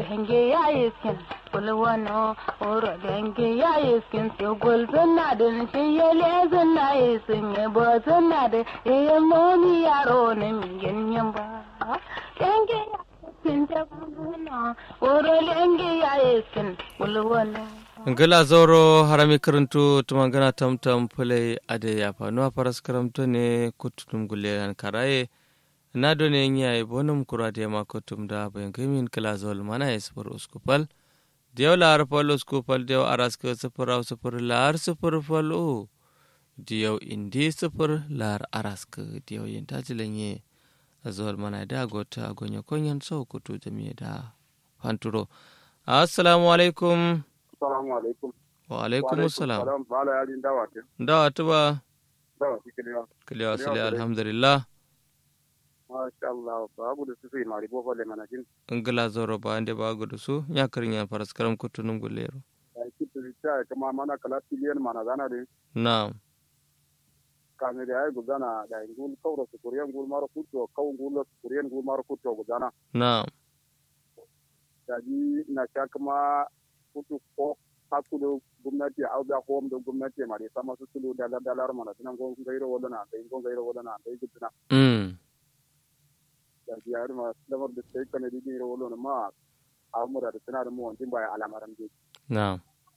denge ya iskin kulwano oro denge ya iskin se gol zanna den shi yele zanna isin ye bo zanna de e momi yaro ne mi yenyen ba denge ya iskin te kulwano oro denge ya iskin kulwano ngala zoro harami karantu tumangana tamtam pule ade ya fanuwa paras karamto ne kutunum gulle an karaye na done nya e bonum kurade ma kutum da bayan kimin kala zol mana e sufur uskupal dew lar pal uskupal dew aras ke sufur au sufur lar sufur fal o dew indi sufur lar aras ke dew yin tajilenye zol mana da gota gonya konyan so kutu jami'a da fanturo assalamu alaikum Assalamu alaikum. wa alaikum salam Salam bala yari dawa ke. dawa tuba Dawa ke kiliya. kiliya Kiliya sile kule. alhamdulillah Masha Allah ba abu da su yi mari bo falle mana jin. ngila zoro ba ande ba gudu su ya karin ya faras karam kutunum gulero Ya kitu ta kama mana kala tiliyan mana zana de. na Kame da ai gudana da ingul kauro su kuriyan gul maro kuto kau ngul su kuriyan gul maro kuto gudana. na Jadi na sha kuma kutu ko hakulu gwamnati au da ko da gwamnati mari sama su tulu da dalar mana tunan gon gairo wadana da gon gairo wadana da gudana. mm Jadi har ma lamar da sai kana di gairo wadana ma amura da tana da mu wantin baya alamaran de. na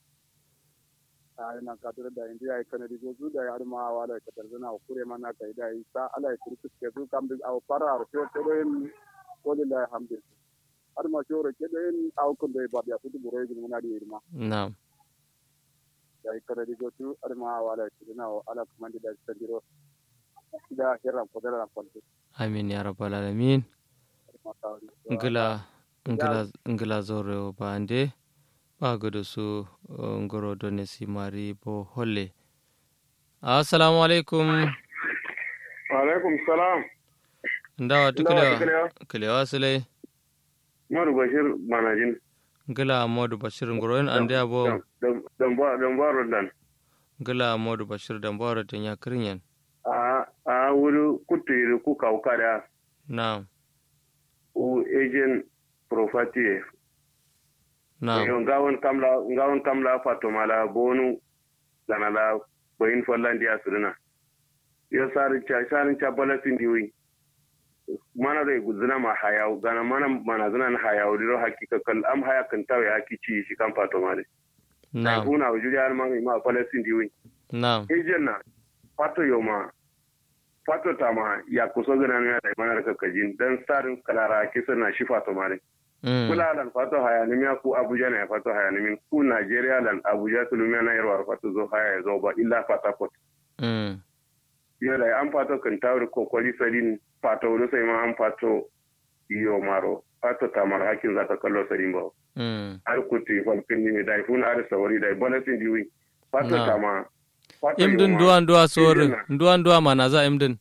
a ina kadur da indi ay kana di gozu da yar ma wala ka tarzana kure mana ka ida isa ala kurku ke zu kam bi aw para ar to to en walillahi hamdu har ma shoro ke da en aw kun da ba ya fudu buro yi muna di irma na da ay kana di gozu ar ma wala ki na ala kuma da sandiro da hirran ko da ran kwalto amin ya rabbal alamin ma tawri ngila ngila ngila zoro ba ande ba gudu su uh, ngoro done si mari bo holle assalamu alaikum wa alaikum salam ndawa tu Ndawa tu kiliya kiliya. kiliya sile maru bashir manajin ngila modu bashir ngoro en ande abo dan ba dan ba rodan ngila modu bashir dan baro ten ya kirinyen a a wuri kutu ku kaukada na u agent property na yo ngawon kamla ngawon kamla fatomala bonu ganala boyin follandi asirina yo sari cha sari cha balatin diwi mana da guzuna ma hayaw gana mana mana zuna na hayaw diro hakika kal am haya kan tawe haki ci shi kan fatomale na na huna wujuri har ma ma balatin diwi na ejen fato yo ma fato ta ma ya kuso gana ne da mana da kajin dan sarin kalara kisa na shi fatomale mm kula lan fato haya ni miya ku abuja na fato haya ni min ku nigeria lan abuja tulumiya na yarwar fato zo haya ya zo ba illa fata pot mm yo da an fato kan tawri ko kwali sadin fato wani sai ma an fato iyo maro fato tamar hakin za ta kallo sadin ba mm har kuti falkin ni da ifun ar sawari da bonasin diwi fato Na. tama fato imdin yo ma- duwan duwa sorin Ijina. duwan duwa mana za imdin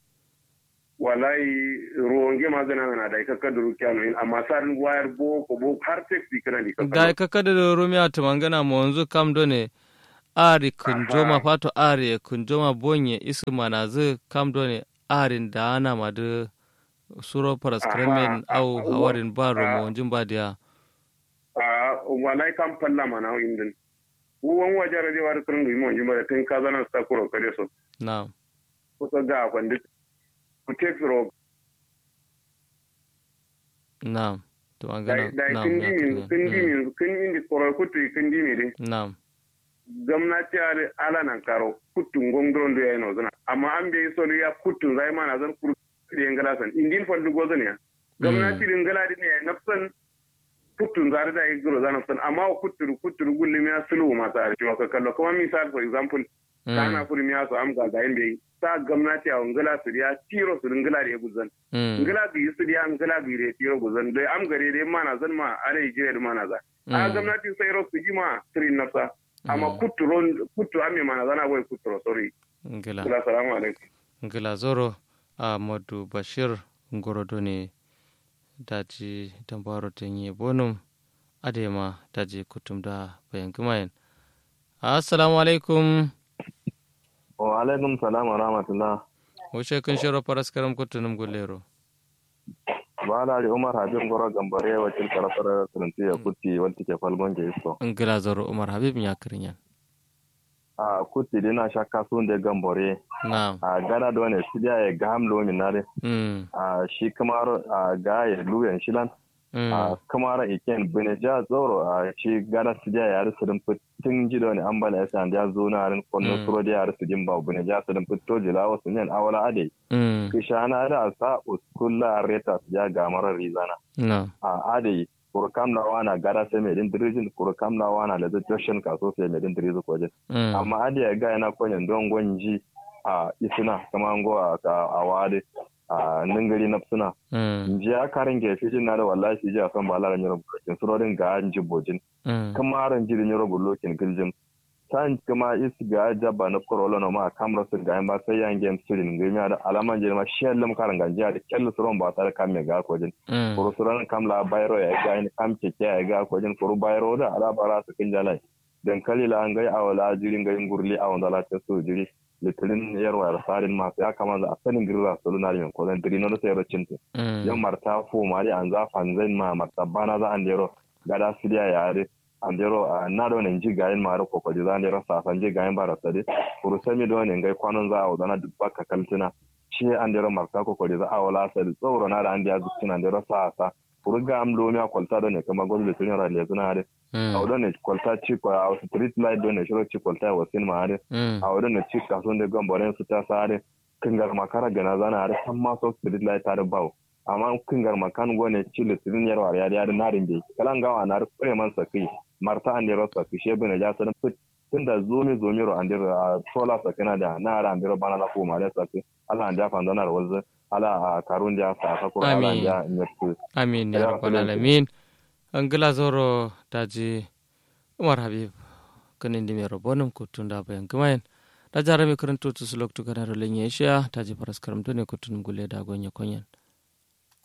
wallahi ruwange magana na da ka kaduru kyano in amma sarin wayar bo ko bo har taxi kana ni ka da ka kada da rumiya tumangana mo wanzu kam done ari kunjoma Aha. fato ari kunjoma bonye isu mana zu kam done arin da ana ma da suro paras Aha. kremen au Ah, hawarin ba ah. romo wanjin ba dia a walai kan falla mana indin wan wajara de war kun ngi mon jima tin ka zana sta kuro kare so na ko to ga kwandi ku te firo na dai tumangana dai na kun ya dimi kun dimi kun indi koro ku tu kun dimi de na gwamnati are ala nan karo kutun gongron do yano zana amma an be so ya kutun zai mana zan kuru de ngala san indin fallu go zan ya gwamnati din ngala din ya nafsan kutun zare da igro zan nafsan amma kuturu kuturu gulli ya sulu ma tsare ci maka kallo kuma misal for example kana kuri miya so am ga ga inde sa gwamnati a ngala su ya tiro su ngala da guzan ngala bi su ya ngala bi re tiro guzan dai am gare dai mana zan ma are jire mana za a gwamnati sai ro su jima trin nafsa amma kuturo kutu ame mana zana wai kuturo sorry ngila ngala salamu alaikum ngila zoro ahmadu bashir ngorodo ne daji dambaro tenye bonum adema daji kutum da bayan gumayen assalamu alaikum wa alaikum salam wa rahmatullah wuce kun shiro faras karam kutunum gulero ba la umar habib goro gambare wakil karafar sunti ya kuti wanti ke falgon je isto ngila zoro umar habib nya kirinyan a kuti dina shakka sun de gambare na'am a gana da wani sidiya ya ga hamlo min nare mm a shi kamar a ga ya luyan shilan mm a kamar iken bune ja zoro a shi gana sidiya ya rusu din fitin ji da wani ambala ya san ya zo na rin kwallo Mm. suro da ya rusu din ba bune ja su din fito jila wasu yan awala ade mm kishana da sa uskulla reta ya ga marar rizana na'am a ade kurkam na wana gara sai mai din dirijin kurkam na wana da joshin kaso sai mai din dirijin kwaje mm amma ade ya ga yana kwanyan don gwanji a isina kama ngo a a wade a ningari na suna mm ji ya karin ge fi na da wallahi ji a san bala ran yoro bulokin surorin ga an ji bojin mm kama ran ji yoro bulokin giljin san kama is ga jabba na korola no ma kamra sun ga ba sai yan game sirin ga mi da alaman je ma shellum karan ganja da kellu suron ba tare kan me ga kojin mm kuru suran kam la bayro ya ga ni kam keke ya ga ko jin kuru bayro da ala bara su kin jalai dan kalila an gai awala jirin gai ngurli awon dala ta su jiri litirin yarwa da sarin ma ya kama da asalin girra su luna min ko dan diri no sai rocin ta mm yan marta fo mari an za fanzain ma marta bana za an dero gada sidiya yare an dero na do ne ji gayin mara ko ko za an dero sa san ji gayin bara sade kuru sami do ne gai kwanon za a wadana dubba ka kaltina shi an dero marta ko ko za a wala sa tsoro na da an dia zuccina an dero sa sa kuru ga am lo mi kwalta do ne kama gozo da tunya rale zuna hade mm a wadon ne kwalta ci ko a street light do ne shiro ci kwalta wa sin ma hade mm a wadon ne ci kason da gamboren su ta sa hade kingar makara gana zana hade san ma so street light ta da bawo amma kingar makan go ne ci litirin yarwa ya da narin be kalan gawa na kure man sakai marta an dero sakai shebe ne ja sanin fit tunda zomi zomi ro an dero a sola sakina da na ra an dero bana la ko ma da sakai Allah an ja fa donar wanzu ala a karun da sa ka ko ala an Amin. ja nyatu amin ya Ya rabbal Rabbi. alamin angila zoro daji umar habib kanin dimi robonum kutunda bayan kumayen da jarami karanto tu sulok tu kanaro lenye isha daji paras karam tu ne kutunum gule da gonya konyen